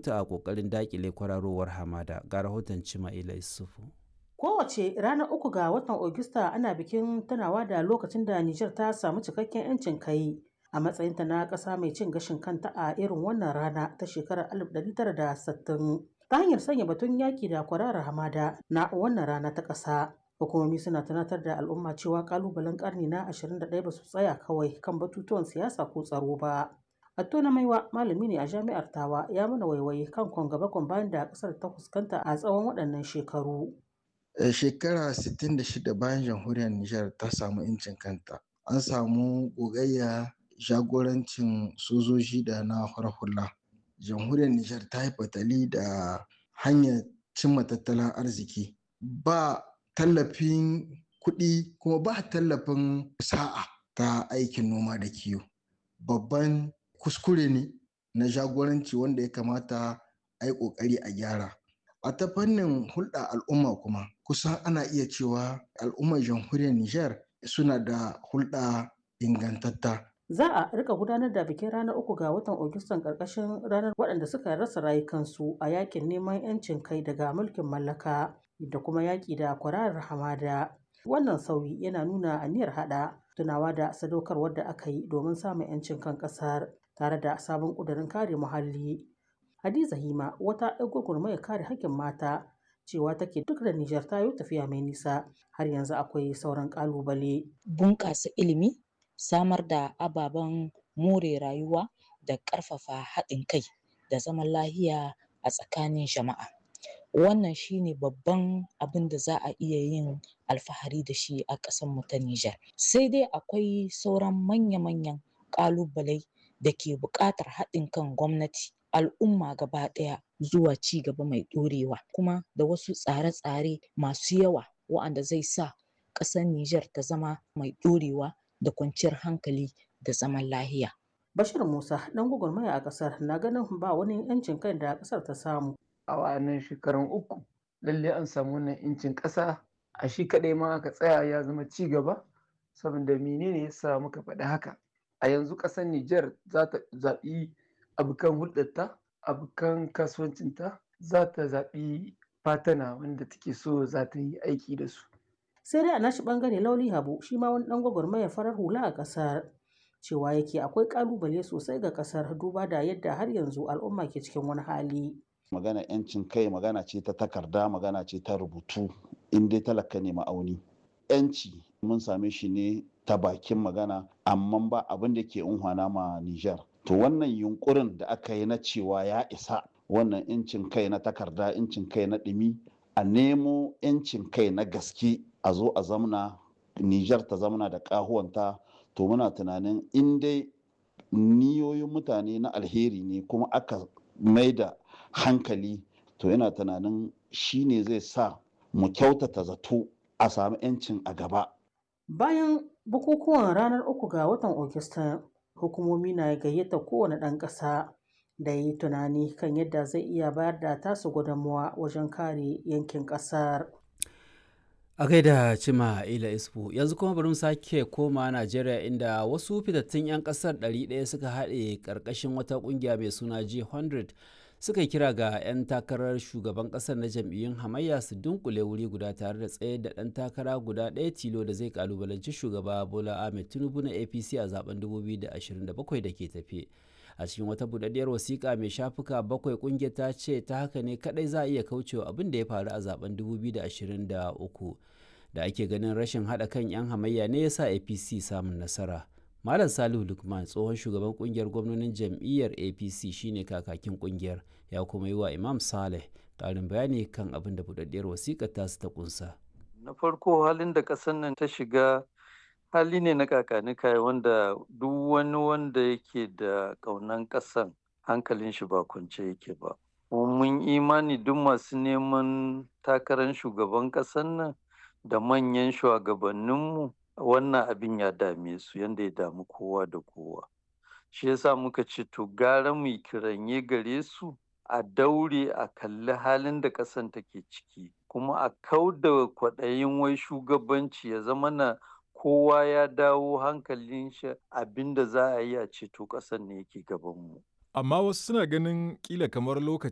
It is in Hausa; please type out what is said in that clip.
mutu a ƙoƙarin daƙile kwararowar hamada ga rahoton Cima'ila Isufu. Kowace ranar uku ga watan Ogista ana bikin tunawa da lokacin da Nijar ta samu cikakken 'yancin kai a matsayinta na ƙasa mai cin gashin kanta a irin wannan rana ta shekarar 1960 ta hanyar sanya batun yaƙi da kwararar hamada na wannan rana ta ƙasa. Hukumomi suna tunatar da al'umma cewa ƙalubalen ƙarni na 21 ba su tsaya kawai kan batutuwan siyasa ko tsaro ba. Attona Maiwa malami ne a jami'ar Tawa ya mana waiwaye kan kwangaba bayan da ƙasar ta fuskanta a tsawon waɗannan shekaru. shekara 66 bayan jamhuriyar Nijar ta samu incin kanta an samu gogayya jagorancin sojoji da na hula jamhuriyar Nijar ta yi fatali da hanyar cimma tattalin arziki ba tallafin kuɗi kuma ba tallafin sa'a ta aikin noma da kiwo babban kuskure ne na jagoranci wanda ya kamata a yi ƙoƙari a gyara a ta fannin hulɗa al'umma kuma kusan ana iya cewa al'ummar jamhuriyar Nijar suna da hulɗa ingantatta. Za a rika gudanar da bikin ranar uku ga watan Agustan ƙarƙashin ranar waɗanda suka rasa rayukansu a yakin neman 'yancin kai daga mulkin mallaka da kuma yaƙi da kwararar hamada. Wannan sauyi yana nuna aniyar haɗa tunawa da sadaukarwar da aka yi domin samun 'yancin kan ƙasar tare da sabon ƙudurin kare muhalli. Hadiza Hima wata 'yar gwagwarmayar kare haƙƙin mata cewa take duk da Nijar ta yi tafiya mai nisa har yanzu akwai sauran ƙalubale. Bunƙasa ilimi, samar da ababen more rayuwa da ƙarfafa haɗin kai da zaman lahiya a tsakanin jama'a. Wannan shine babban abin da za a iya yin alfahari da shi a ƙasarmu ta Nijar. Sai dai akwai sauran manya-manyan ƙalubalai da ke buƙatar haɗin kan gwamnati, al'umma gaba ɗaya zuwa ci gaba mai ɗorewa kuma da wasu tsare-tsare masu yawa wa'anda zai sa ƙasar Nijar ta zama mai ɗorewa da kwanciyar hankali da zaman lahiya. Bashir Musa ɗan gwagwarmaya a ƙasar na ganin ba wani 'yancin kai da ƙasar ta samu. A wa'annan shekarun uku lalle an samu wannan 'yancin ƙasa a shi kaɗai ma aka tsaya ya zama ci gaba saboda menene ya sa muka faɗi haka. A yanzu ƙasar Nijar za ta zaɓi abokan hulɗarta abokan kasuwancinta za ta zaɓi fatana wanda take so za ta yi aiki da su. Sai dai a nashi ɓangare Lauli Habu shi ma wani ɗan gwagwarmayar farar hula a ƙasar cewa yake akwai ƙalubale sosai ga ƙasar duba da yadda har yanzu al'umma ke cikin wani hali. Magana 'yancin kai magana ce ta takarda magana ce ta rubutu in dai talaka ne ma'auni. 'Yanci mun same shi ne ta bakin magana amma ba abin da ke unhwana ma Nijar. To wannan yunkurin da aka yi na cewa ya isa wannan incin kai na takarda incin kai na ɗumi a nemo incin kai na gaske a zo a zamna Nijar ta zamna da ƙahuwanta to muna tunanin in dai niyoyin mutane na alheri ne kuma aka mai da hankali to yana tunanin shi ne zai sa mu kyautata zato a sami 'yancin a gaba. Bayan bukukuwan ranar uku ga watan Ogista hukumomi na gayyata kowane ɗan ƙasa da yi tunani kan yadda zai iya bayar da tasu gudunmuwa wajen kare yankin ƙasar. A gaida cima ila isfu yanzu kuma bari mu sake koma Najeriya inda wasu fitattun 'yan kasar 100 suka haɗe ƙarƙashin wata ƙungiya mai suna G100 suka yi kira ga 'yan takarar shugaban ƙasar na jam'iyyun hamayya su dunkule wuri guda tare da tsayar da ɗan takara guda ɗaya tilo da zai kalubalanci shugaba Bola Ahmed Tinubu na APC a zaben 2027 da ke tafe. a cikin wata budaddiyar wasiƙa mai shafuka bakwai ƙungiyar ta ce ta haka ne kadai za a iya kaucewa abin da ya faru a zaben 2023 da ake ganin rashin haɗa kan 'yan hamayya ne ya sa apc samun nasara malam salihu lukman tsohon shugaban ƙungiyar gwamnonin jam'iyyar apc shine kakakin ƙungiyar ya kuma yi wa imam saleh ƙarin bayani kan abin da budaddiyar wasiƙar tasu ta kunsa na farko halin da ƙasar nan ta shiga hali ne na kakanika wanda duk wani wanda yake da ƙaunan ƙasan hankalin shi ba kwance yake ba mun imani duk masu neman takarar shugaban ƙasan nan da manyan shugabanninmu wannan abin ya dame su yadda ya damu kowa da kowa shi yasa muka ce to gara mu kiranye gare su a daure a kalli halin da ƙasan take ciki kuma a kau da kwaɗayin wai shugabanci ya zama na kowa ya dawo hankalin shi abinda za a yi a ceto ƙasar ne yake gabanmu. Amma wasu suna ganin kila kamar lokaci